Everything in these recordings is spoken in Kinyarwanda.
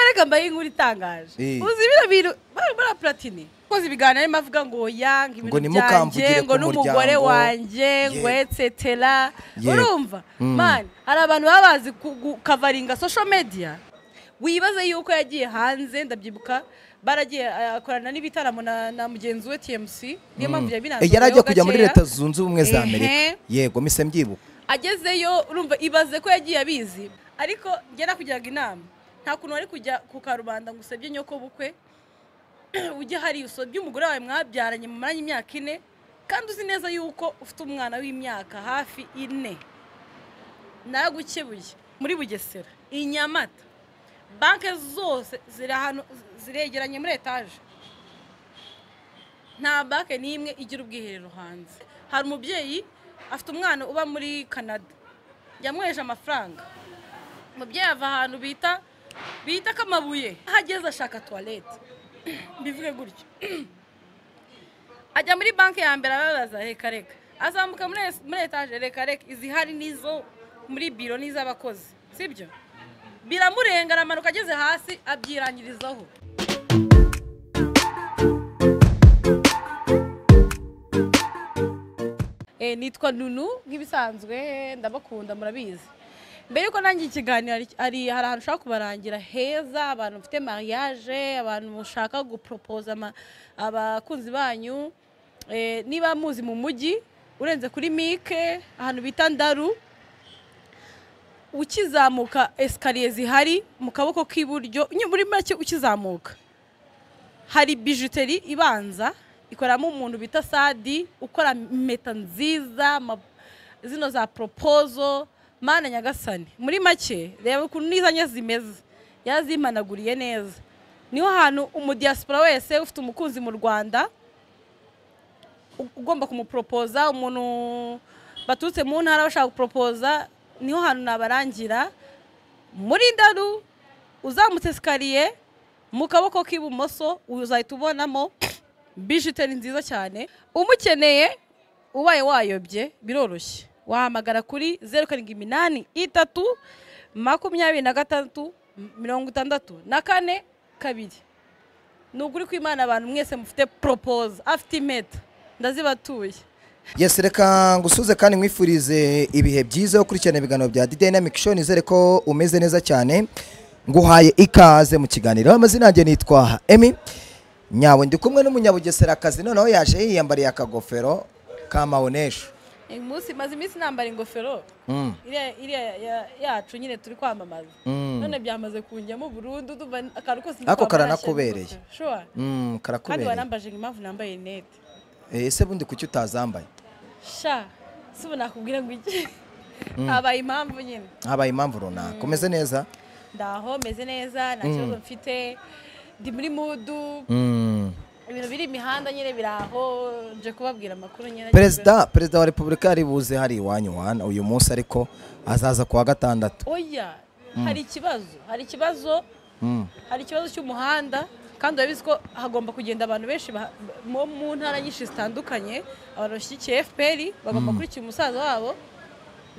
erega mbaye inkuru itangaje Eh. uzi bino bintu bara- bara platini koze ibiganiro arimo avuga ngo ya ngo Ngo ibintu ntimukambugire byanjye ku ngo n'umugore muryango. wanjye ngo Yeah. etsetera Yeah. urumva mani hari abantu baba bazi ku- gukavaringa social media wibaze yuko yagiye hanze ndabyibuka baragiye eh, akorana n'ibitaramo na, na mugenzi we TMC niyo mpamvu Eh, yabinanzweho yari ajya kujya muri gakeya. leta zunze ubumwe za Ehe. amerika yego mise mbyibuka agezeyo urumva ibaze ko yagiye abizi ariko njye nakugiraga inama nta kuntu wari kujya ku karubanda ngo usebye nyoko bukwe ujye hari usebye umugore wawe mwabyaranye mumaranye imyaka ine kandi uzi neza yuko ufite umwana w'imyaka hafi ine nagukebuye muri bugesera i nyamata banki zose ziri ahantu ziregeranye muri etaje nta banki n'imwe igira ubwiherero hanze hari umubyeyi afite umwana uba muri canada yamweje amafaranga umubyeyi ava ahantu bita bita kamabuye aho ageze ashaka tuwarete mbivuge gutyo ajya muri banki ya mbere arababaza reka reka azamuka muri es- muri etaje reka reka izihari n'izo muri biro n'iz'abakozi sibyo biramurenga aramanuka ageze hasi abyirangirizaho Eh, nitwa nunu nk'ibisanzwe ndabakunda murabizi mbere yuko nanjye ikiganiro ari- ari hari ahantu ushaka kubarangira heza abantu bafite mariage abantu mushaka guporopoza ama- abakunzi banyu Eh, niba muzi mu mujyi urenze kuri mike ahantu bita ndaru ukizamuka esikariye zihari mu kaboko k'iburyo nyi- muri make ukizamuka hari bijuteri ibanza ikoramo umuntu bita sadi ukora impeta nziza ama- zino za poropozo mana nyagasani muri make reba ukuntu n'izanye zimeze yazimanaguriye neza niho hantu umudiyasipora wese ufite umukunzi mu rwanda u- ugomba kumuporopoza umuntu baturutse mu ntara bashaka guporopoza niho hantu nabarangira muri ndaru uzamutse esikariye mu kaboko k'ibumoso uzahita ubonamo bijiteri nziza cyane umukeneye ubaye wayobye biroroshye wahamagara kuri zeru karindwi iminani itatu makumyabiri na gatandatu mirongo itandatu na kane kabiri ni ukuri kw'imana abantu mwese mufite poropoza afite impeta ndazibatuye yes reka ngusuze kandi nkwifurize ibihe byiza yo gukurikirana ibiganiro bya The Dynamic Show nizere ko umeze neza cyane nguhaye ikaze mu kiganiro amazina yanjye nitwa Emi nyawe ndi kumwe n'umunyabugeserakazi noneho yaje yiyambariye akagofero ka maonesho uyu munsi maze iminsi nambara ingofero Mm. iriya iriya ya- yacu nyine turi kwamamaza Mm. none byamaze kunjyamo burundu ndumva akantu kose Ako ndikwambara karanakubereye. nashyira ingofero. Sure. Mm, kandi karakubereye warambaje ngo impamvu nambaye rinete Eh, ese bundi kuki utazambaye sha si ubu nakubwira ngo iki habaye impamvu nyine habaye impamvu runaka umeze neza ndaho meze neza nta kibazo mfite ndi muri mudu Mm. ibintu biri imihanda nyine biraho nje kubabwira amakuru nyine perezida perezida wa repubulika yari buze hari iwanyu wana uyu munsi ariko azaza kuwa gatandatu oya hari ikibazo hari ikibazo Mm. hari ikibazo cy'umuhanda kandi urabizi ko hagomba kugenda abantu benshi ba- mo mu ntara nyinshi zitandukanye abantu bashyigikiye fpr bagomba kurikira umusaza wabo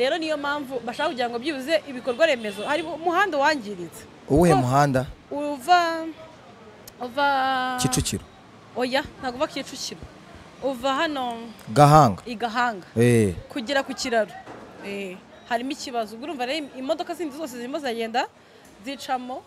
rero niyo mpamvu bashaka kugira ngo byibuze ibikorwa remezo hari umuhanda wangiritse uwuhe Ko muhanda uva uva kicukiro oya ntabwo uva kicukiro uva hano gahanga i gahanga Eh, kugera ku kiraro Eh, harimo ikibazo ubwo urumva rero imodoka zindi zose zirimo ziragenda zicamo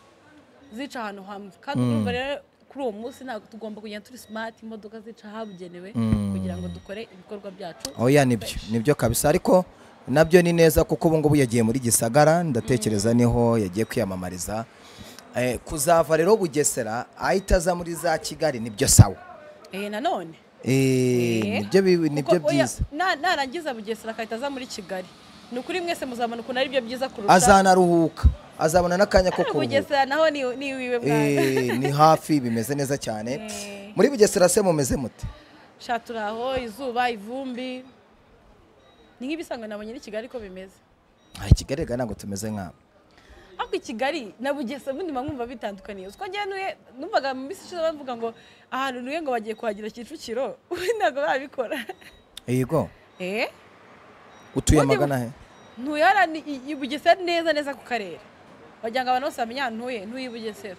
zica ahantu hamwe kandi ubwo urumva rero kuri uwo munsi ntabwo tugomba kugenda turi smart imodoka zica ahabugenewe kugira ngo dukore ibikorwa byacu oya nibyo nibyo kabisa ariko nabyo ni neza kuko ubu ngubu yagiye muri gisagara ndatekereza niho yagiye kwiyamamariza Eh, kuzava rero bugesera ahita aza muri za kigali nibyo sawa Eh, nanone Eh, Eh. nibyo bi- nibyo Kuko oya, byiza na- narangiza bugesera akahita aza muri kigali ni ukuri mwese muzabona ukuntu ari byo byiza kurusha azanaruhuka azabona n'akanya ko kuruhuka bugesera naho ni ni iwiwe mwana Eh, ni hafi bimeze neza cyane Eh. muri bugesera se mumeze mute sha turi aho izuba ivumbi ni nk'ibisanga nabonye ni kigali ko bimeze Ah, kigali rega ntabwo tumeze nk'abo ariko i kigali na bugesera ubundi mba mwumva bitandukaniye uko njye nuye numvaga mu minsi ishize bavuga ngo ahantu nuye ngo bagiye kuhagira kicukiro ubundi ntabwo barabikora yego eee utuye Ubundi- magana he ntuye hariya ni- i i bugesera neza neza ku karere wagira ngo abantu bose bamenye ahantu ntuye ntuye i bugesera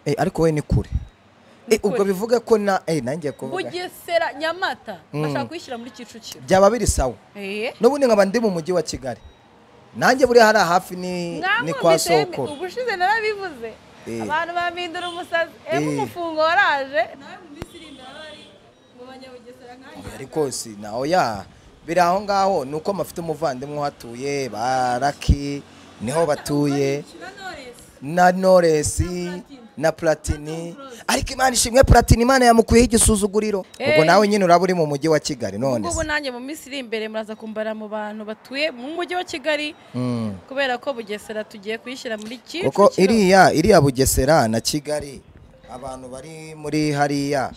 Eh, ariko wowe ni kure Eh, kure. ubwo bivuga ko na eh, nanjye kuvuga bugesera nyamata bashaka kuyishyira muri kicukiro byaba biri sawa Eh. n'ubundi nkaba ndi mu mujyi wa kigali nanjye buriya hariya hafi ni, ni kwa Mwamwumvise yemwe, sokoro ubushize narabivuze Eh. abantu bampindura umusazi ewe Eh. umufungo waraje nawe mu minsi iri imbere abari mu banyabugesera nkanjye ariko si naho ya biri aho ngaho ni uko mufite umuvandimwe uhatuye baraki niho batuye na Knowless. na noresi na platini ariko imana ishimwe platini imana yamukuyeho igisuzuguriro ubwo Eh. nawe nyine uraba uri mu mujyi wa kigali none ubwo se nanjye mu minsi iri imbere muraza kumbara mu bantu batuye mu mujyi wa kigali Mm. kubera ko bugesera tugiye kuyishyira muri kicukiro kuko iriya iriya bugesera na kigali abantu bari muri hariya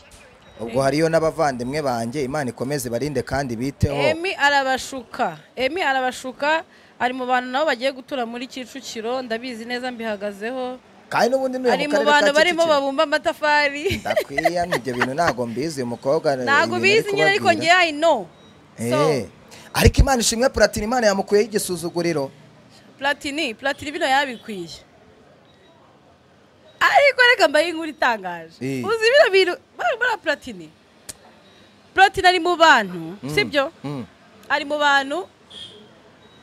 ubwo hariyo n'abavandimwe banjye imana ikomeze barinde kandi biteho emi arabashuka emi arabashuka ari mu bantu nabo bagiye gutura muri kicukiro ndabizi neza mbihagazeho kandi n'ubundi ni ari mu bantu barimo babumba amatafari ndakwiya ibyo bintu ntabwo mbizi uyu mukobwa ntabwo ibintu ari ubizi nyine ariko kubabwira. ngewe i know so Eh, ariko imana ishimwe platini imana yamukuyeho igisuzuguriro platini platini bino yabikwiye ariko reka mbaye inkuru itangaje Eh. uzi bino bintu muri platini platini ari mu bantu sibyo Mm. ari mu bantu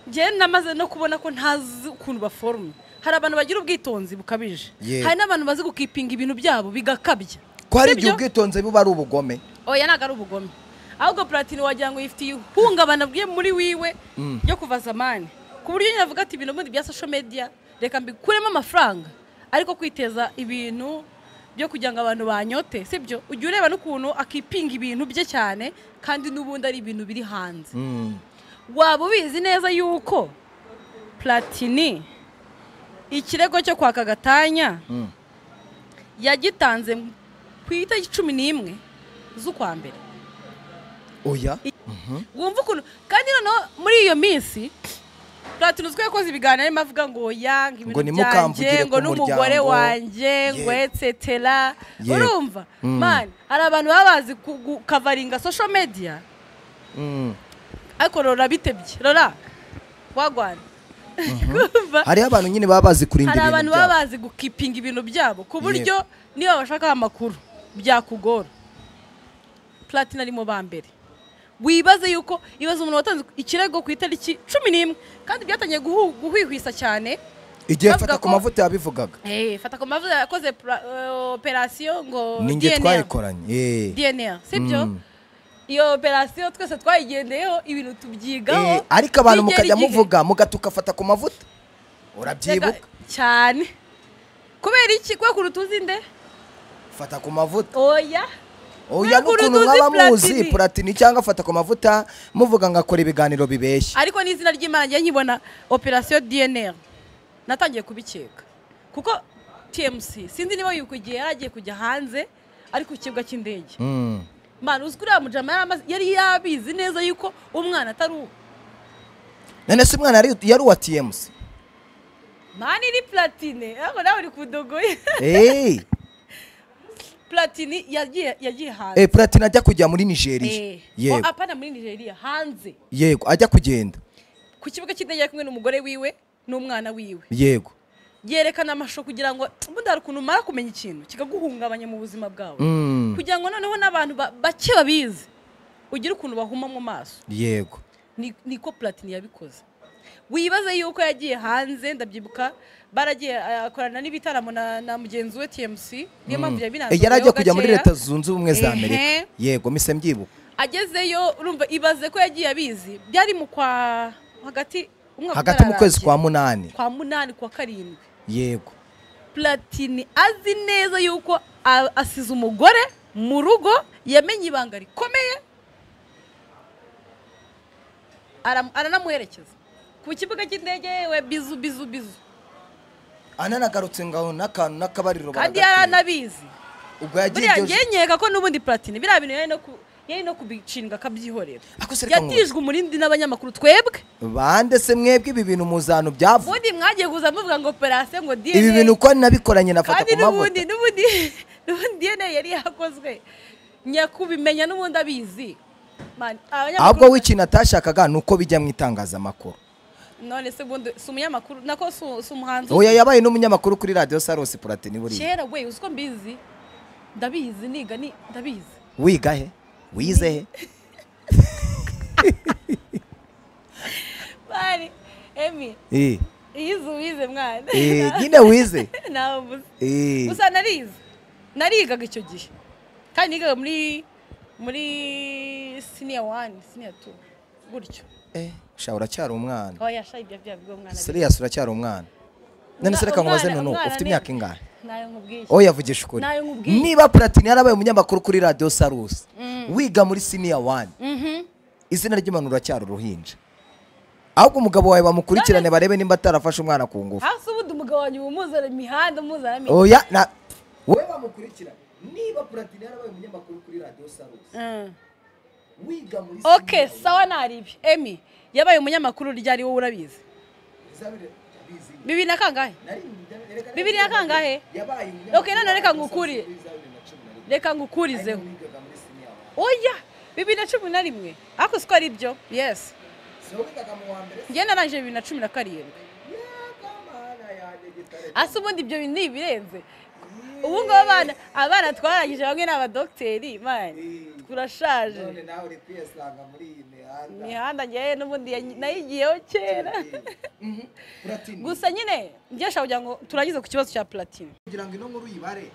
njyewe namaze no kubona ko ntazi ukuntu baforumye hari abantu bagira ubwitonzi bukabije Ye. hari n'abantu bazi gukipinga ibintu byabo bigakabya ko hari igihe Sibyo? ubwitonzi buba ari ubugome oya ntabwo ari ubugome ahubwo platini wagira ngo yifitiye ihungabana bwe muri wiwe ryo kuva zamani ku buryo nyine avuga ati ibintu ubundi bya social media reka mbikuremo amafaranga ariko kwiteza ibintu byo kugira ngo abantu banyote sibyo ujya ureba n'ukuntu akipinga ibintu bye cyane kandi n'ubundi ari ibintu biri hanze Mm. waba ubizi neza yuko platini ikirego cyo kwaka gatanya Mm. yagitanze ku itariki cumi n'imwe z'ukwa mbere oya wumva ukuntu kandi noneho muri iyo minsi platini uzwi ko yakoze ibiganiro arimo avuga ngo yanga Ngo ibintu nimukambugire byanjye ku ngo n'umugore muryango." wanjye ngo Yego. etsetera Yego. urumva Mm. mani hari abantu baba bazi ku- gukavaringa social media Mm. ariko rora bitebye rora wagwana Kumva? hariho abantu nyine baba bazi kurinda hari abantu ibintu baba byabo bazi gukipinga ibintu byabo ku buryo niba bashakaho amakuru byakugora platine ari mu ba mbere wibaze yuko ibaze umuntu watanze ikirego ku itariki cumi n'imwe kandi byatangiye guhu- guhwihwisa cyane igihe bavuga fata ku ko- mavuta yabivugaga Eh, fata ku mavuta yakoze pra- eh, operasiyo ngo ni njye DNA. twayikoranye Eh. DNA sibyo Mm. iyo operasiyo twese twayigendeyeho ibintu tubyigaho Eh, ariko abantu bigera mukajya igihe- muvuga mugata ugafata ku mavuta urabyibuka Reka- cyane kubera iki kubera ukuntu tuzi nde fata ku mavuta oya oya Kubera n'ukuntu ukuntu mwaba tuzi muzi Platini. platini cyangwa fata ku mavuta muvuga ngo akora ibiganiro bibeshya ariko n'izina ry'imana njye nkibona operasiyo dnr natangiye kubikeka kuko tmc sinzi niba yuko igihe yari agiye kujya hanze ari ku kibuga cy'indege Mm. mwana uzwi uriya mujama yari amaze- yari yabizi neza yuko umwana atari uwo none se umwana yari yari uwa tmc mani ni platine ariko nawe uri kudogoye Eh, platini yagiye yagiye hanze eh, platini ajya kujya muri nigeria Eh. Oh, yego apana muri nigeria hanze yego ajya kugenda ku kibuga cy'indege ari kumwe n'umugore wiwe n'umwana wiwe yego yerekana amashusho kugira ngo ubundi hari ukuntu umara kumenya ikintu kikaguhungabanya mu buzima bwawe Mm. kugira ngo noneho n'abantu ba- bake babizi ugire ukuntu bahuma mu maso yego Ni- niko platini yabikoze wibaze yuko yagiye hanze ndabyibuka baragiye eh, akorana n'ibitaramo na, na mugenzi we tmc niyo mpamvu Eh, yabiranze yari agiye kujya muri leta zunze ubumwe za Ehe. amerika yego mise mbyibuka agezeyo urumva ibaze ko yagiye abizi byari mu kwa hagati umwaka hagati mu kwezi utararangira. kwa munani kwa munani kwa karindwi yego platini azi neza yuko a- asize umugore mu rugo yamenye ibanga rikomeye Aram- aranamuherekeza ku kibuga cy'indege we bizu bizu bizu ananagarutse ngaho n'akantu n'akabariro kandi baragatera. yari anabizi ubwo yagiye buriya iryo- ngewe nkeka ko n'ubundi platini biriya bintu yari no ku- yari no kubishinga akabyihorera Ako se reka nkubaze. yatijwe umurindi n'abanyamakuru twebwe bande se mwebwe ibi bintu muzantu byavuye ubundi mwagiye kuza muvuga ngo operasiyo ngo DNA ibi bintu ko nabikoranye nafata kandi ku n'ubundi mavuta n'ubundi n'ubundi DNA yari yakozwe nyakubimenya n'ubundi abizi Man, abanyamakuru- ahubwo w'ikintu atashakaga ni uko bijya mu itangazamakuru none se ubundi si umunyamakuru nako si- si umuhanzi oya yabaye n'umunyamakuru kuri radiyo sarosi puratini buriya kera we uzi ko mbizi ndabizi niga ni ndabizi wiga he wize he bari emi Eh, iyo uzi wize mwana eh, nyine wize ntawe mbuze Eh, gusa narize narigaga icyo gihe kandi nigaga muri muri siniya wani siniya tu gutyo eh, sha uracyari umwana oya shayidi yabyaye ubwo mwana seriyasi uracyari umwana none se reka nkubaze Umwana- nunu umwana ufite ni- imyaka ingahe nayo nkubwiye oya vugisha ukuri Nayo nkubwiye. niba puratini yarabaye umunyamakuru kuri radiyo sarusi wiga muri siniya wani Mhm. izina ry'umuntu uracyari uruhinja ahubwo umugabo wawe bamukurikirane barebe nimba atarafashe umwana ku ngufu hasi ubundi umugabo wanjye uba umuzana imihanda umuzana amenyo oya na wowe bamukurikira niba puratini yarabaye umunyamakuru kuri radiyo sarusi wiga muri ok sawa naribi emi yabaye umunyamakuru urya ari wowe urabizi bibiri na kangahe bibiri na kangahe ok none reka ngukuri reka ngukurizeho oya bibiri na cumi na rimwe ariko siko ari byo yesi njye narangije bibiri na cumi na karindwi ase ubundi ibyo bintu ni ibirenze ubu ngubu abana abana twarangije bamwe ni abadogiteri mani turashaje imihanda ngewe n'ubundi ya- nayigiyeho kera gusa nyine ngesha kugira ngo turangize ku kibazo cya platine kugira ngo ino nkuru uyibare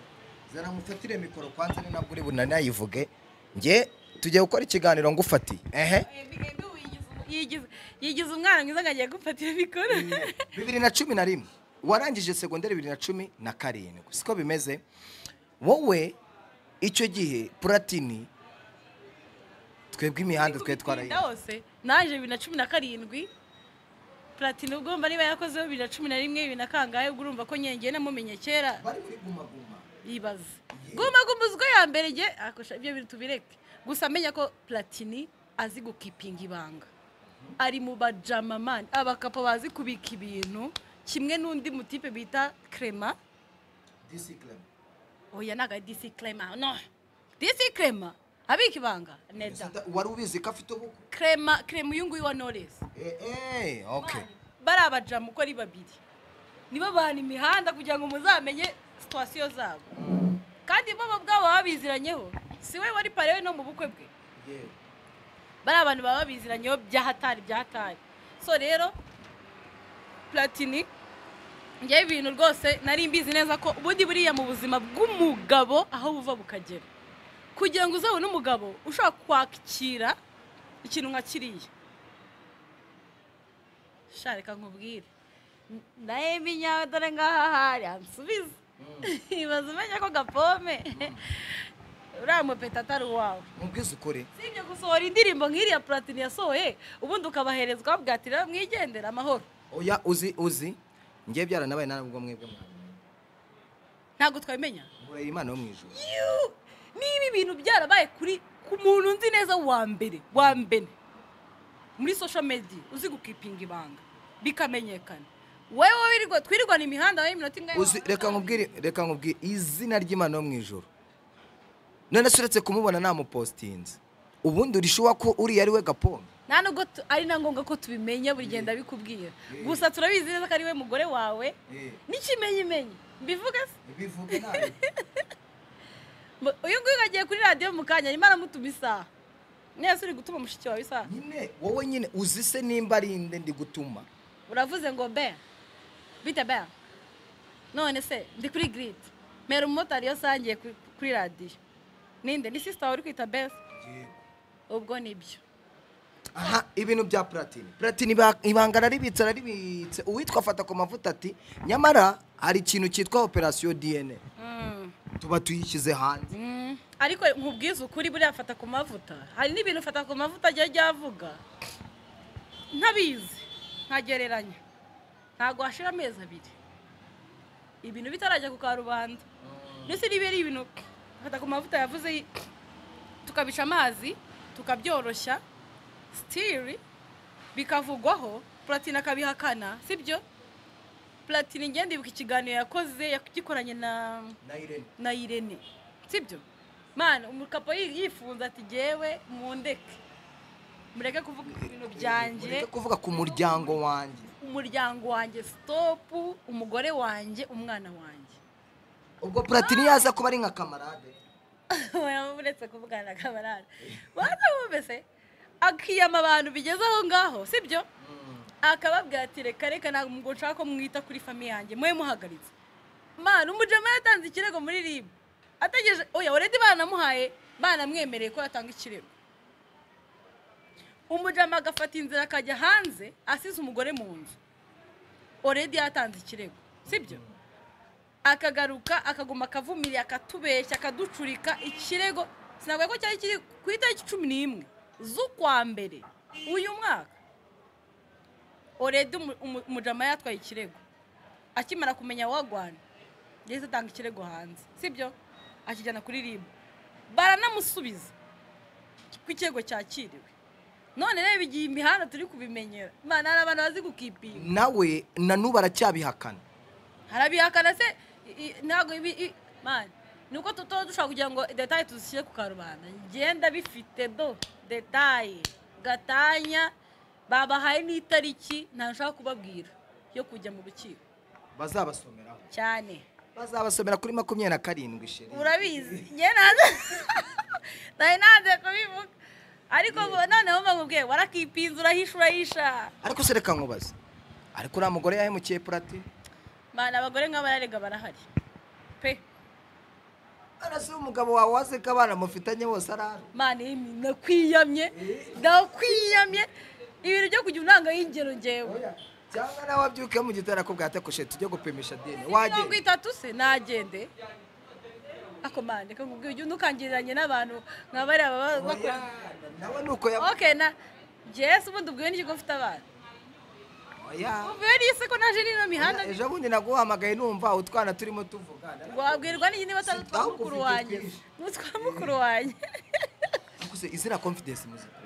zanamufatire mikoro kwanza ni nabwo uri bunanayivuge njye tugiye gukora ikiganiro ngufatiye ehe yigize umwana mwiza ngo agiye gufatira mikoro bibiri na cumi na rimwe warangije segonderi bibiri na cumi na karindwi siko bimeze wowe icyo gihe puratini twebwe imihanda twari twarayize hose naje bibiri na cumi na karindwi platine ubwo mba niba yakozeho bibiri na cumi na rimwe bibiri na kangahe ubwo urumva ko nyengeye namumenye kera bari muri gumaguma yibaze guma guma uziko ya mbere nge akosha ibyo bintu tubireke gusa menya ko platini azi gukipinga ibanga ari mu bajama mani abakapo bazi kubika ibintu kimwe n'undi mutipe bita crema disikireme oya ntabwo ari disi crema no disi crema abika ibanga neza wari ubizi ko afite ubukwe crema crema uyu nguyu wa knowless eee ok bari abajamu uko ari babiri nibo bahana imihanda kugira ngo muzamenye situwasiyo zabo kandi bo bo ubwabo baba biziranyeho si we wari parewe no mu bukwe bwe bari abantu baba biziranyeho bya hatari bya hatari so rero platini ngewe ibintu rwose nari mbizi neza ko ubundi buriya mu buzima bw'umugabo aho buva bukagera kugira ngo uzabone umugabo ushobora kwakira ikintu nka kiriya sha reka nkubwire N- nawe minyawe dore ngaha hari ansubiza ibaze umenya ko gapome uriya mupeta atari uwawe mubwize ukuri si ibyo gusohora indirimbo nk'iriya platini yasohoye ubundi ukabaherezwa bwatirira mwigendera amahoro oya uzi uzi ngiye byaranabaye narabwo mwebwe mwana ntabwo twabimenya mureye imana yo mu ijoro Yuuu! niba ibintu byarabaye kuri ku muntu nzi neza wa mbere wa mbere muri social media uzi gukipinga ibanga bikamenyekana wewe wirirwa twirirwana imihanda wewe iminota ingahe uzi reka nkubwire reka nkubwire izina ry'imana yo mu ijoro none se uretse kumubona namupositinze ubundi urishuwa ko uriya ari we gapondo nta nubwo tu- ari na ngombwa ko tubimenya buri gihe ndabikubwira gusa turabizi neza ko ari we mugore wawe n'ikimenyimenyi mbivuga se Mu- uyu nguyu agiye kuri radiyo mu kanya arimo aramutuma isaha neza uri gutuma mushiki wawe isaha nyine wowe nyine uzi se nimba ari inde ndi gutuma uravuze ngo be bite be none se ndi kuri giridi mera umumotari iyo sangiye kuri- kuri radiyo ninde ni sisita wawe uri kwita beza ubwo nibyo aha ibintu bya platini platini iba- ibanga raribitse raribitse uwitwa afata ku mavuta ati nyamara hari ikintu cyitwa operasiyo dna Mm. tuba tuyishyize hanze Mm. ariko nkubwiza ukuri buriya fata ku mavuta hari n'ibintu fata ku mavuta ajya ryavuga ntabizi nkagereranya ntabwo hashira amezi abiri ibintu bitarajya ku karubanda ndetse niba ari ibintu fata ku mavuta yavuze yi- tukabisha amazi tukabyoroshya sitiri bikavugwaho platine akabihakana sibyo platine ngenda ibuka ikiganiro yakoze yagikoranye na na irene na irene sibyo mana umukapo yi- yifunze ati jyewe mundeke mureke kuvuga ibintu byanjye mureke kuvuga ku muryango wanjye umuryango wanjye sitopu umugore wanjye umwana wanjye ubwo platini yaza kuba ari nka kamarade uretse kuvugana kamarade waza wumvise akiyama abantu bigeze aho ngaho sibyo akababwira ati reka reka ntabwo ngo nshaka ko mwita kuri famiye yanjye mwe muhagaritse mwana umujama yatanze ikirego muri rib ategereje oya uredi banamuhaye banamwemereye ko yatanga ikirego umujama agafata inzira akajya hanze asize umugore mu nzu oredi yatanze ikirego sibyo akagaruka akaguma akavumiriye akatubeshya akaducurika ikirego sinabwo ko cyari kiri ku itariki cumi n'imwe z'ukwa mbere uyu mwaka oredi umujama yatwaye ikirego akimara kumenya wagwana yahise atanga ikirego hanze sibyo akijyana kuri ribu baranamusubiza ku ikirego cyakiriwe none rero igihe imihanda turi kubimenyera imana hari abantu bazi gukipinga nawe na n'ubu aracyabihakana harabihakana se i- i- ntabwo ibi i- mani ni uko tuba dushobora kugira ngo detaye tuzishyire ku karubanda ngenda bifite do detaye gatanya babahaye n'itariki ntabwo kubabwira yo kujya mu rukiko bazabasomeraho cyane bazabasomera kuri makumyabiri na karindwi sheri urabizi njye nanze nari nanze kubivuga ariko ngo noneho mbamubwiye warakipinze urahisha urahisha ariko se reka nkubaze ariko uriya mugore yahemukiye platini mani abagore nk'abararega barahari pe arase umugabo wawe waze ko abana mufitanye bose arara mani yemwe, nakwiyamye nakwiyamye ibintu byo kugira unanga y'ingero ngewe cyangwa nawe wabyuke mu gitondo ko bwatakoshe tujye gupimisha diyene mirongo wagenda itatu se nagende ako mani reka nkubwire ujya undukangiriranye n'abantu nka bariya baba bakora nawe ni uko yabaye okay na jesi ubundi ubwiwe n'iki ko mfite abana ubwiwe n'isi ko naje n'ino mihanda ejo bundi naguhamagaye numva utwana turimo tuvugana wabwirwa n'iki niba atari utwa mukuru wanjye utwa mukuru wanjye ariko se izina confidence muzika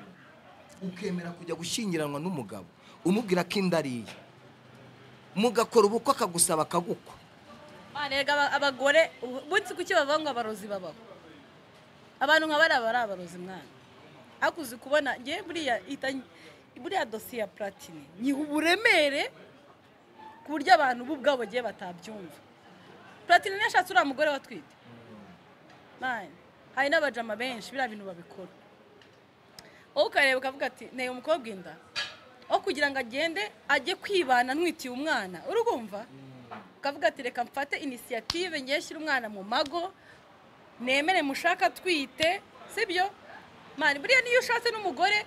ukemera kujya gushyingiranwa n'umugabo umubwira ko inda ari iye mugakora ubukwe akagusaba akagukwa mani reka aba- abagore umunsi kuki bavaho ngo abarozi babaho abantu nka bariya bari abarozi mwana ariko uzi kubona ngewe buriya ihita buriya dosiye ya platini nyiha uburemere ku buryo abantu bo ubwabo bagiye batabyumva platini ntiyashatse uriya mugore watwite mani hari n'abajama benshi biriya bintu babikora wowe ukareba ukavuga ati nteye umukobwa inda aho kugira ngo agende ajye kwibana ntwitiye umwana urumva ukavuga ati reka mfate inisiyative ngiye shyira umwana mu mago nemere mushaka atwite sibyo mani buriya niyo ushatse n'umugore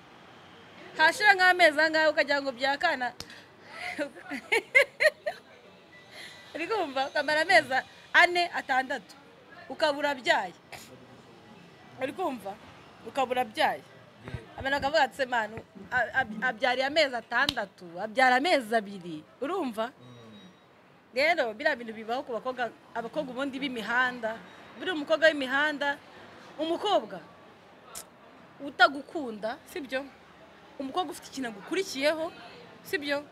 hashira nk'amezi angahe ukagira ngo byakana uri kumva ukamara amezi ane atandatu ukabura abyaye uri kumva ukabura abyaye abantu bakavuga ati "Se manu a- ab- abyariye amezi atandatu abyara amezi abiri urumva rero biriya bintu bibaho ku bakobwa abakobwa ubundi b'imihanda buri umukobwa w'imihanda umukobwa utagukunda sibyo umukobwa ufite ikintu agukurikiyeho sibyo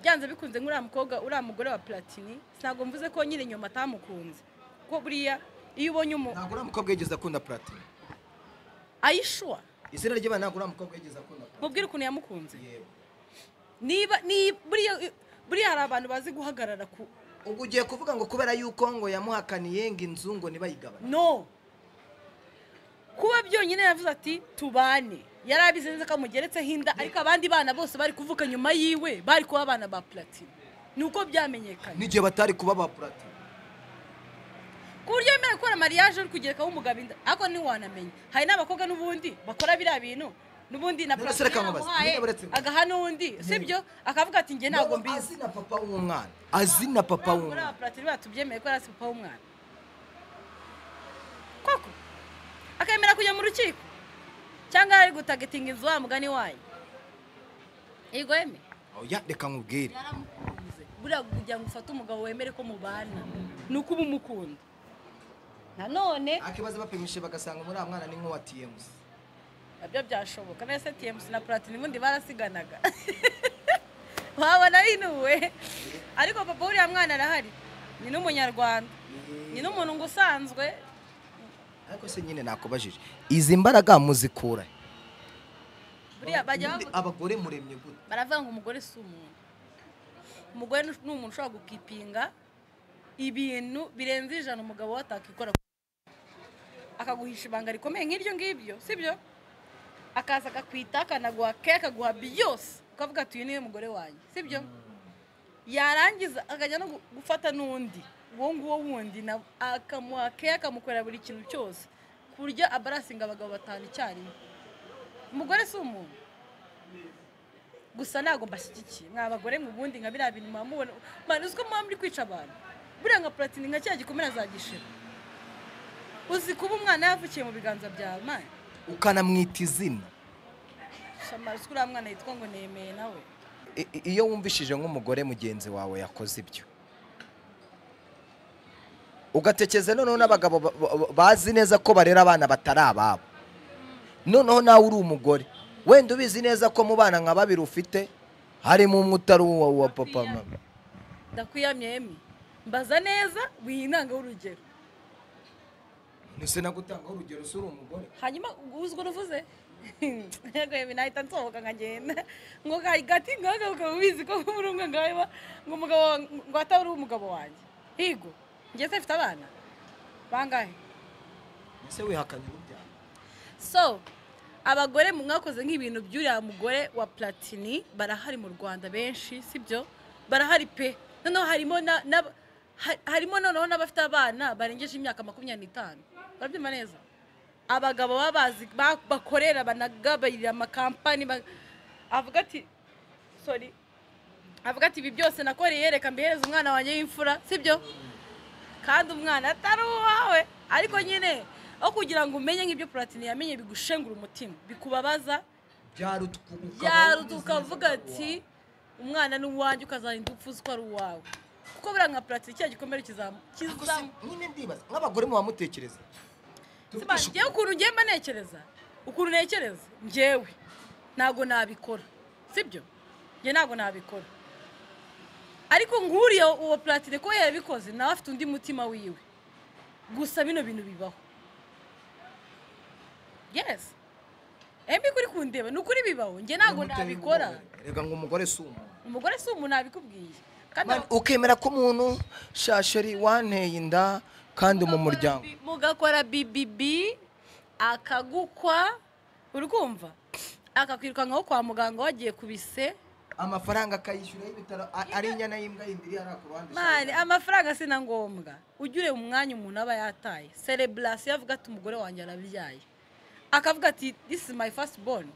byanze bikunze nk'uriya mukobwa uriya mugore wa platini ntabwo mvuze ko nyine inyuma atamukunze kuko buriya iyo ubonye umu ntabwo uriya mukobwa yigeze akunda platini ayishuwa izina ry'ibana ntabwo uriya mukobwa yigeze akunda platini mubwire ukuntu yamukunze yewe niba ni buriya buriya hari abantu bazi guhagarara ku ubwo ugiye kuvuga ngo kubera yuko ngo yamuhakaniye ngo inzu ngo ntibayigabane no kuba byonyine yavuze ati tubane yari abizi neza ko amugeretseho inda ariko abandi bana bose bari kuvuka nyuma yiwe bari kuba abana ba platini ni uko byamenyekanye n'igihe batari kuba ba platini ku buryo wemerewe gukora mariage uri kugerekaho umugabo inda ariko ntiwanamenya hari n'abakobwa n'ubundi bakora biriya bintu n'ubundi na None se platini reka nkubaze, yamuhaye niba uretse- agaha n'undi sibyo akavuga ati njye ntabwo mbizi azi na papa w'umwana azi na papa muri aba w'umwana platini batubyemeye ko ari papa w'umwana koko akemera kujya mu rukiko cyangwa ari gutagetinga inzu wa mugani wayo yego yeme oya reka nkubwire yaramukunze buriya kugira ngo ufate umugabo wemere ko mubana ni uko uba umukunda nanone akibaza bapimishe bagasanga muri mwana ni nk'uwa tmc nabyo byashoboka mbese tmc na platini ubundi barasiganaga wabona binuwe ariko papa uriya mwana arahari ni n'umunyarwanda ni n'umuntu ngo usanzwe ariko se nyine nakubajije izi mbaraga muzikura he? buriya bajya Ubundi bavuga- abagore muremye gute baravuga ngo umugore si umuntu umugore ni ni umuntu ushobora gukipinga ibintu birenze ijana umugabo we atakikora akaguhisha ibanga rikomeye nk'iryo ngiryo sibyo akaza akakwita akanaguha ke akaguha byose ukavuga ati uyu niwe mugore wanjye sibyo yarangiza akajya no gu- gufata n'undi uwo nguwo wundi na- akamuha ke akamukorera buri kintu cyose ku buryo abarasinga abagabo batanu icyarimwe umugore si umuntu gusa ntabwo mbashyigikiye mwa bagore mu bundi nka biriya bintu muba mubona mwana uziko muba muri kwica abantu buriya nka platini nka cya gikomere azagishira uzi kuba umwana yavukiye mu biganza byawe mani ukanamwita izina shamara uzi ko uriya mwana yitwa ngo nemeye nawe I- i- iyo wumvishije nk'umugore mugenzi wawe yakoze ibyo ugatekereza noneho n'abagabo ba- ba- bazi neza ko barera abana batari ababo noneho nawe uri umugore wenda ubizi neza ko mu bana nka babiri ufite harimo umwe utari uwa uwa papa mama ndakwiyamye emi mbaza neza winanga urugero sinagutanga urugero si uri umugore hanyuma uzi ko uvuze yego emi nahita nsohoka nkagenda ngo gati ngaga ukaba ubizi ko muri umwe ngawe ngo umugabo wa- ngo ataba uri umugabo wanjye higo ngeze mfite abana bangahe ese wihakanye urubyaro so abagore mwakoze nk'ibintu by'uriya mugore wa platini barahari mu rwanda benshi sibyo barahari pe noneho harimo na- n'aba- ha- harimo noneho n'abafite abana barengeje imyaka makumyabiri n'itanu barabyumva neza abagabo baba bazi ba- bakorera banagaburira amakampani ba- avuga ati sorry avuga ati ibi byose nakoreye reka mbihereze umwana wanjye w'imfura sibyo kandi umwana atari uwawe ariko nyine aho kugira ngo umenye nk'ibyo platini yamenye bigushengura umutima bikubabaza yaruta ukavuga ati umwana ni uwanjye ukazarinda upfa uzi ko ari uwawe kuko buriya nka platini cya gikomere kizamu kizamu nyine ndibaza nk'abagore mu bamutekereza Siba, njyewe ukuntu ngiye mba ntekereza ukuntu ntekereza njyewe ntabwo nabikora sibyo njye ntabwo nabikora ariko nkuriye uwo platine ko yabikoze nawe afite undi mutima wiwe gusa bino bintu bibaho yes embi kuri kundeba ni ukuri bibaho njye ntabwo nabikora reka ngo umugore si umuntu umugore si umuntu nabikubwiye kandi Mani, ukemera ko umuntu shasheri wanteye inda kandi mu muryango mugakora bibibi akagukwa uri kumva akakwiruka nkaho kwa muganga wagiye ku bise amafaranga akayishyura y'ibitaro a- ari inyana y'imbwa y'indiri ari ku ruhande mani amafaranga si na ngombwa ujya ureba umwanya umuntu aba yataye sereburasiyo avuga ati umugore wanjye arabyaye akavuga ati this is my first born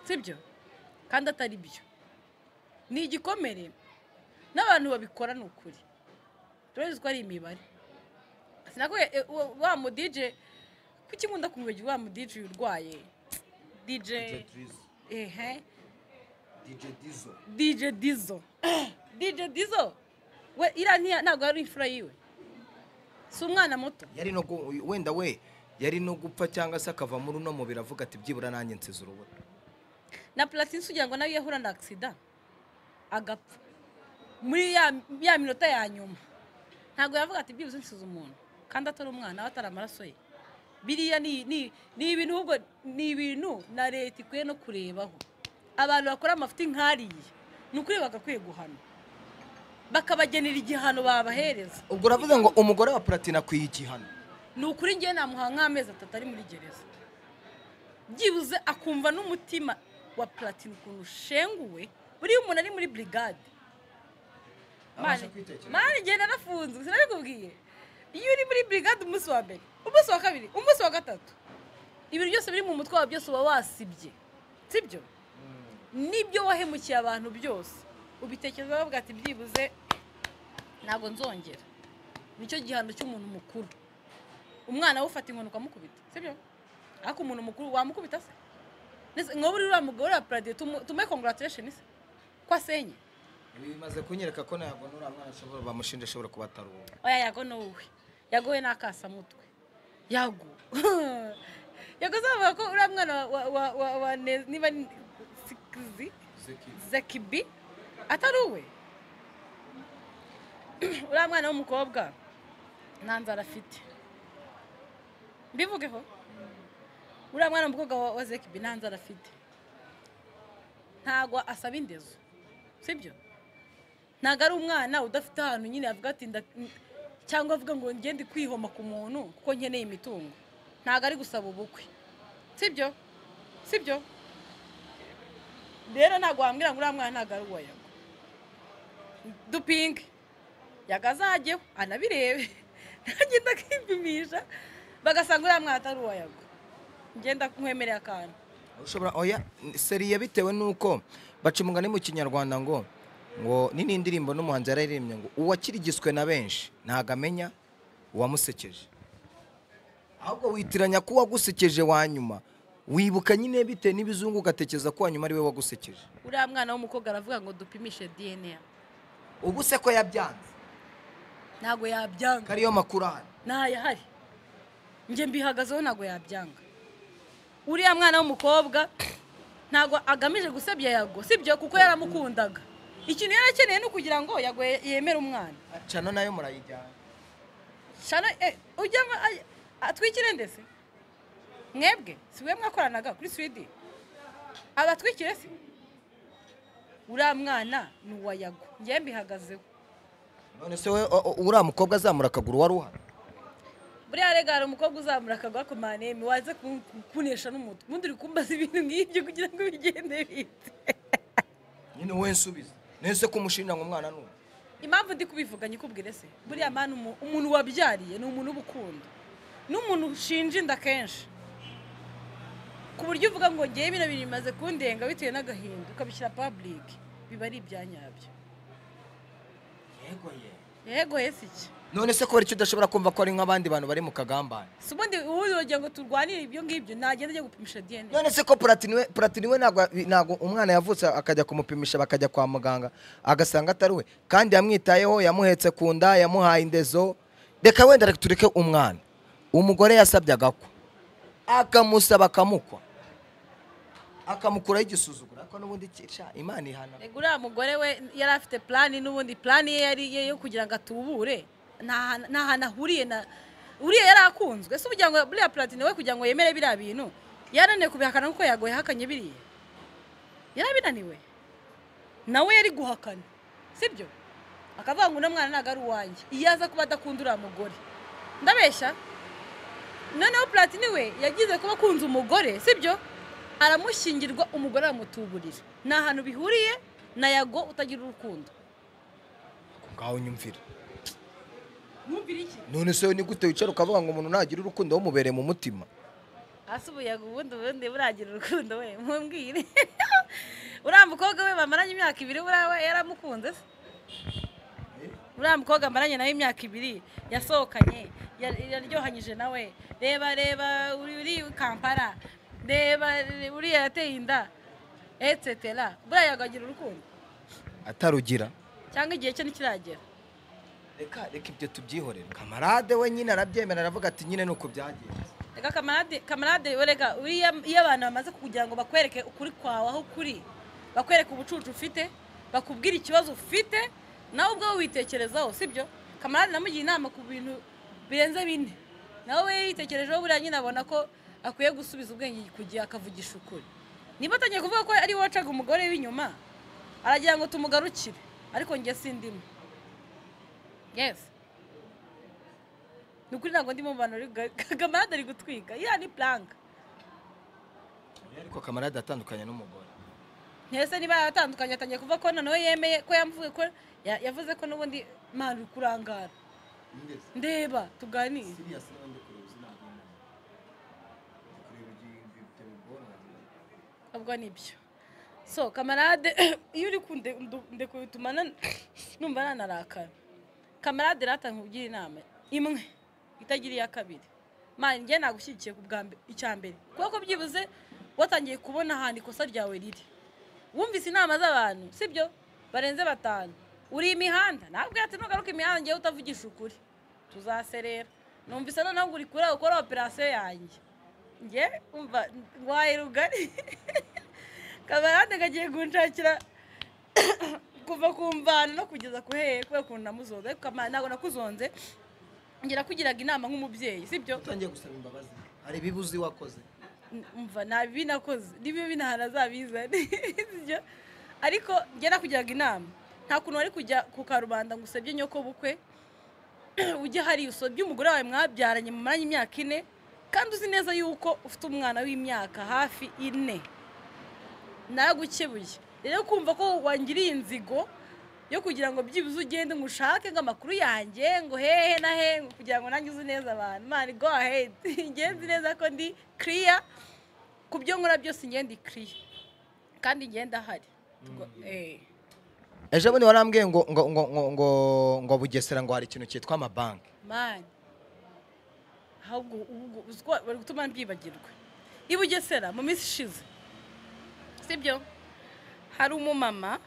sibyo kandi atari byo ni igikomere n'abantu babikora ni ukuri turabizi ko ari imibare sinakubwiye e, wa- wa mu dj kuki nkunda kumwibagira wa mu dj urwaye dj ehe DJ Dizo. DJ Dizo. We ira ntiya ntabwo ari imfura yiwe. Si umwana muto. yari no gu- wenda we yari no gupfa cyangwa se akava muri uno mubiri avuga ati byibura nanjye nsize urubuto Na Platini sugira ngo nawe yahura na accident agapfa. Muri ya, ya minota ya nyuma. Ntabwo yavuga ati byibuze nsize umuntu kandi atari umwana aho atari amaraso ye. Biriya ni ni ni ibintu ahubwo ni ibintu na leta ikwiye no kurebaho. Abantu bakora amafuti nk'ariye ni ukuri bagakwiye guhanwa. Bakabagenera igihano babahereza. ubwo uravuga ngo umugore wa platine akwiye igihano ni ukuri ngewe namuha nk'amezi atatu ari muri gereza byibuze akumva n'umutima wa platini ukuntu ushenguwe buriya umuntu ari muri burigade Abasha kwitekereza. mani ngenda anafunzwe sinabikubwiye iyo uri muri burigade umunsi wa mbere umunsi wa kabiri umunsi wa gatatu ibintu byose biri mu mutwe wawe byose uba wasibye sibyo n'ibyo wahemukiye abantu byose ubitekerezaho bavuga ati byibuze ntabwo nzongera nicyo gihano cy'umuntu mukuru umwana we ufata inkoni ukamukubita sibyo ariko umuntu mukuru wamukubita se Nese nka buri uriya mugore wa paradiyo tumuhe congratulation se ko asenye ibi bimaze kunyereka ko ntabwo n'uriya mwana ashobora bamushinja ashobora kuba atari uwo oya yago n'uwe yagowe n'akasamutwe yago yago zavuga ko uriya mwana wa wa wa wa Ne- niba ni- sikizi zekibi atari uwe uriya mwana w'umukobwa nta nzara afite mbivugeho uriya mwana w'umukobwa wa- wa zekibi nta nzara afite ntabwo asaba indezo sibyo ntabwo ari umwana udafite ahantu nyine yavuga ati nda- cyangwa avuga ngo ngende kwihoma ku muntu kuko nkeneye imitungo ntabwo ari gusaba ubukwe sibyo sibyo rero ntabwo wambwira ngo uriya mwana ntabwo ari uwa yago dupinge yaga azajyeho anabirebe ntagenda akipimisha bagasanga uriya mwana atari uwa yago ngenda nkwemereye akantu ushobora oya seriye bitewe n'uko baca umugani mu kinyarwanda ngo ngo ni n'indirimbo n'umuhanzi yararirimbye ngo uwakirigiswe na benshi ntabwo amenya uwamusekeje ahubwo witiranya ko uwagusekeje wa nyuma wibuka nyine bitewe n'ibizungu ugatekereza ko uwa nyuma ari we wagusekeje uriya mwana w'umukobwa aravuga ngo dupimishe dna ubu se ko yabyanze ntabwo yabyanga ko ariyo makuru ahari ntayahari njye mbihagazeho ntabwo yabyanga uriya mwana w'umukobwa ntabwo agamije gusebya yago sibyo kuko yaramukundaga ikintu yarakeneye ni ukugira ngo yago ye- yemere umwana cano nayo murayijyana shana eh, ujya mwa- ay- atwikire ndetse mwebwe si we mwakoranaga kuri swidi abatwikire si uriya mwana ni uwa yago njye mbihagazeho none se we o- o- uriya mukobwa azamura akaguru wari uhari buriya rega hari umukobwa uzamura akagwa ku maneme waze ku- ku- kunesha n'umutwe ubundi uri kumbaza ibintu nk'ibyo kugira ngo bigende bite nyine we nsubiza none se kumushinja ngo umwana ni uwe impamvu ndi kubivuga nyikubwire se buriya mwana umu- umuntu wabyariye ni umuntu w'ubukundo ni umuntu ushinja inda kenshi ku buryo uvuga ngo ngewe bino bintu bimaze kundenga bitewe n'agahinda ukabishyira public biba ari ibya nyabyo yego yego yego hesi iki none se kubera icyo udashobora kumva ko ari nk'abandi bantu bari mu kagambane si ubundi ubugira ngo turwanire ibyo ngibyo nagenda ajya gupimisha dna none se ko platini we- platini we ntabwo ntabwo umwana yavutse akajya kumupimisha bakajya kwa muganga agasanga atari we kandi yamwitayeho yamuhetse ku nda yamuhaye indezo reka wenda reka tureke umwana umugore yasabye agakwa akamusaba akamukwa akamukuraho igisuzuguro ariko n'ubundi iki- sha, imana ihana Rega uriya mugore we yari afite plani n'ubundi plani ye yari ye yo kugira ngo atubure nta nta hantu ahuriye na uriya yari akunzwe si ubugira ngo buriya platine we kugira ngo yemere biriya bintu yarananiwe kubihakana kuko yagoye yahakanye biriya yarabinaniwe nawe yari guhakana sibyo akavuga ngo uno mwana ntabwo ari uwanjye iyo aza kuba adakunda uriya mugore ndabeshya noneho platini we yagize kuba akunze umugore sibyo aramushyingirwa umugore aramutuburira ni ahantu bihuriye na yago utagira urukundo ngaho nyumvira mwumvira iki none se ni gute wicara ukavuga ngo umuntu ntagira urukundo wamubereye mu mutima hasi ubuyaga ubundi ubundi buragira urukundo we mumbwire uriya mukobwa we bamaranye imyaka ibiri buriya we yaramukunze se uriya mukobwa amaranye nawe imyaka ibiri yasohokanye ya- yaryohanyije nawe reba reba uri uri kampala reba uriya yateye inda etsetera buriya yago agira urukundo atarugira cyangwa igihe cye ntikiragera reka reka ibyo tubyihorere kamarade we nyine arabyemera aravuga ati nyine ni uko byagenze reka kamarade kamarade wereka uriya iyo abantu bamaze kugira ngo bakwereke ukuri kwawe aho ukuri bakwereke ubucucu ufite bakubwira ikibazo ufite nawe ubwawe witekerezaho sibyo kamarade namugiye inama ku bintu birenze bine nawe we yitekerejeho buriya nyine abona ko akwiye gusubiza ubwenge ku gihe akavugisha ukuri niba atangiye kuvuga ko ari wacaga umugore w'inyuma aragira ngo tumugarukire ariko njye sindimo yesi ni ukuri ntabwo ndi mu bantu kamarade ari gutwika iriya ni puranka ariko kamarade atandukanye n'umugore ntese niba yaratandukanye atangiye kuva ko noneho yemeye ko yamuvuye ko ya- yavuze ko n'ubundi mpamvu uri kurangara ndeba tuganire ubwo nibyo so kamarade iyo uri kunde- ndu- ndekubituma na- numva nanarakara kamarade ratanga nkubwira inama imwe itagira iya kabiri mani njye nagushyigikiye ku bwa mbe- icya mbere kuko byibuze watangiye kubona ahantu ikosa ryawe riri wumvise inama z'abantu sibyo barenze batanu uri imihanda ntabwo ati nugaruka imihanda ngewe utavugisha ukuri tuzaserera numvise noneho ngo uri kure ukora operasiyo yanjye nge umva ndwaye rugari kabarande kagiye kunshakira kuva ku mvano no kugeza ku hehe kubera ukuntu namuzonze ariko kamara ntabwo nakuzonze ngira kugiraga inama nk'umubyeyi sibyo utangiye gusaba imbabazi hari ibibuzi wakoze umva nta bibi nakoze niba ibinahana azabizane sibyo ariko njye nakugiraga inama nta kuntu wari kujya ku karubanda ngo usebye nyokobukwe ujye hari usebye umugore wawe mwabyaranye mu mwanya imyaka ine kandi uzi neza yuko ufite umwana w'imyaka hafi ine nagukebuye rero kumva ko wangiriye inzigo yo kugira ngo byibuze ugende ngo ushake ngo amakuru yanjye ngo hehe na hehe ngo kugira ngo nange uzi neza abantu mani go ahead ingenzi neza ko ndi kiriya ku byo nkora byose ingenda ikiriya kandi ingenda ahari Tugwa- eh. ejo bundi warambwiye ngo ngo ngo ngo ngo ngo bugesera ngo hari ikintu cyitwa amabanki mani ahubwo ubwo uziko bari gutuma byibagirwa i bugesera mu minsi ishize sibyo hari umumama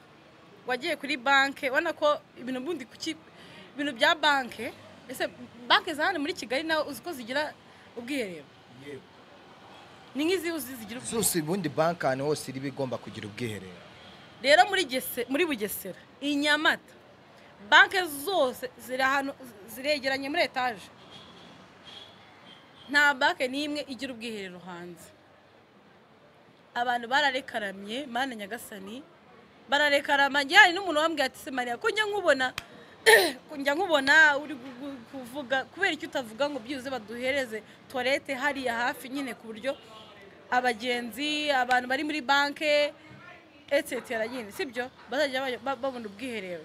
wagiye kuri banki ubona ko ibintu bundi kuki ibintu bya banki ese banki za hano muri kigali nawe uzi ko zigira ubwiherero ni nk'izi uzi zigira ubwiherero zose ubundi banki ahantu hose iri bigomba kugira ubwiherero rero muri Gese- muri bugesera i nyamata banki zose ziri ahantu ziregeranye muri etaje nta banki n'imwe igira ubwiherero hanze abantu bararekaramye mana nyagasani bararekarama njye hari n'umuntu wambwiye ati se mariya ko njya nkubona ko njya nkubona uri gu- gu- kuvuga kubera icyo utavuga ngo byibuze baduhereze toilette hariya hafi nyine ku buryo abagenzi abantu bari muri banki etetera nyine sibyo bazajya bajya- ba- babona ubwiherero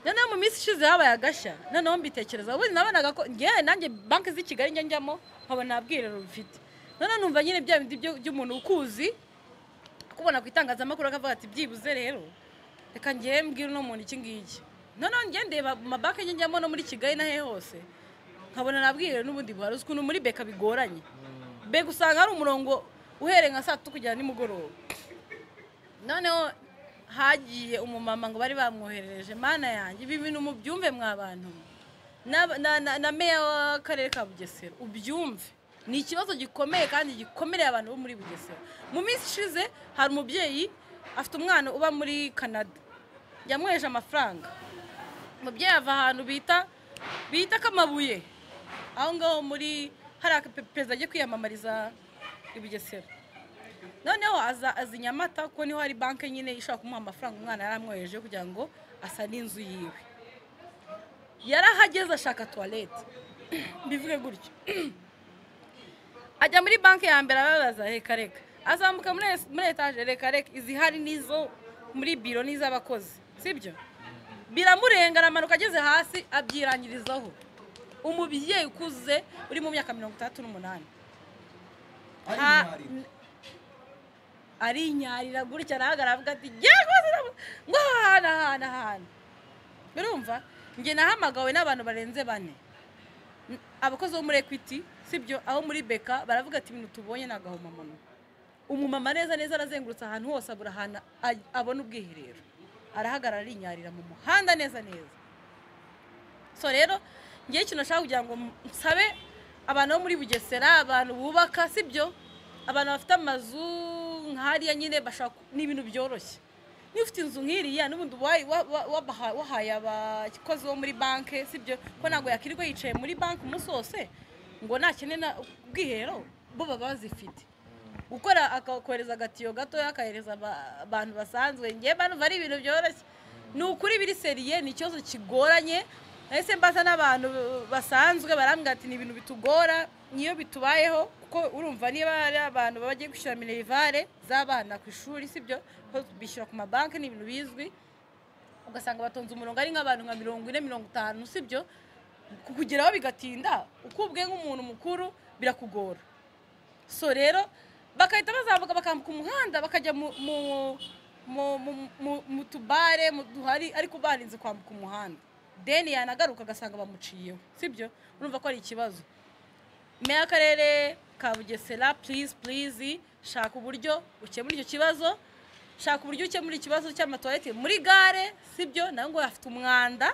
noneho mu minsi ishize habaye agashya noneho mbitekereza ubundi nabonaga ko ngewe nanjye banki z'i kigali njya njyamo nkabona nta bwiherero bifite noneho numva nyine bya bindi byo- by'umuntu ukuzi kubona ku itangazamakuru akavuga ati byibuze rero reka ngewe mbwira uno muntu iki ngiki noneho ngewe ndeba mu mabanki njye njyamo no muri kigali n'ahe hose nkabona nabwirewe n'ubundi buhari uzi ukuntu muri beka bigoranye beka usanga hari umurongo uhereye nka saa tatu kugera nimugoroba noneho hagiye umumama ngo bari bamwoherereje mana yanjye ibi bintu mubyumve mwa bantu mwe. Na- na- na- na meya w'akarere ka bugesera ubyumve ni ikibazo gikomeye kandi gikomereye abantu bo muri bugesera mu minsi ishize hari umubyeyi afite umwana uba muri canada yamweje amafaranga umubyeyi ava ahantu bita bita kamabuye aho ngaho muri hari aka- pe- perezida agiye kwiyamamariza i bugesera noneho aza aza i nyamata kuko niho hari banki nyine ishobora kumuha amafaranga umwana yari amwohereje kugira ngo asane inzu yiwe yarahageze ashaka tuwarete mbivuge gutyo ajya muri banki ya mbere arabaza reka reka azamuka muri es- muri etaje reka reka izihari n'izo muri biro n'iz'abakozi sibyo biramurenga aramanuka ageze hasi abyirangirizaho umubyeyi ukuze uri mu myaka mirongo itandatu n'umunani Ha- arinyarira gutya arahagarara avuga ati ngiye rwose ndabu- ngo aha hantu aha hantu aha hantu urumva njye nahamagawe n'abantu barenze bane N- abakozi bo muri ekwiti sibyo aho muri beka baravuga ati ibintu tubonye ni agahomamunwa umumama neza neza arazengurutse ahantu hose abura ahantu a- abona ubwiherero arahagarara arinyarira mu muhanda neza neza so rero ngewe ikintu nashaka kugira ngo nsabe abantu bo muri bugesera abantu bubaka sibyo abantu bafite amazu nk'ariya nyine bashaka ni ibintu byoroshye niba ufite inzu nk'iriya n'ubundi wayi- wa- wa- wabaha- wahaye abakozi bo muri banki sibyo ko ntabwo yakirirwa yicaye muri banki umunsi wose ngo nakene na ubwiherero bo baba bazifite gukora akohereza agatiyo gatoya akahereza aba- abantu basanzwe ngewe bantu ari ibintu byoroshye ni ukuri biri seriye ni ikibazo kigoranye nahise mbaza n'abantu basanzwe barambwira ati ni ibintu bitugora niyo bitubayeho kuko urumva niba ari abantu baba bagiye gushyira minerivare z'abana ku ishuri sibyo ko bishyura ku mabanki ni ibintu bizwi ugasanga batonze umurongo ari nk'abantu nka mirongo ine mirongo itanu sibyo kukugeraho bigatinda uko ubwe nk'umuntu mukuru birakugora so rero bagahita bazamuka bakambuka umuhanda bakajya mu mu- mu- mu- mu- mu tubare mu duhari ariko barinze kwambuka umuhanda deni yanagaruka agasanga bamuciyeho sibyo urumva ko ari ikibazo meya w'akarere ka bugesera please please shaka uburyo ukemura icyo kibazo shaka uburyo ukemura ikibazo cy'amatoilette muri gare sibyo nawe ngo afite umwanda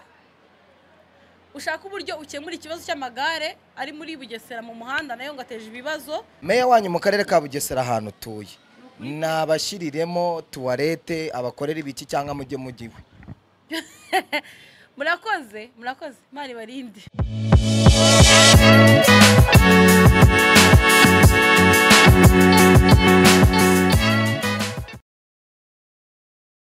ushaka uburyo ukemura ikibazo cy'amagare ari muri bugesera mu muhanda nayo ngo ateje ibibazo meya wanyu mu karere ka bugesera ahantu utuye nabashyiriremo tuwarete abakorera ibiki cyangwa mujye mugiwe murakoze murakoze imana ibarinde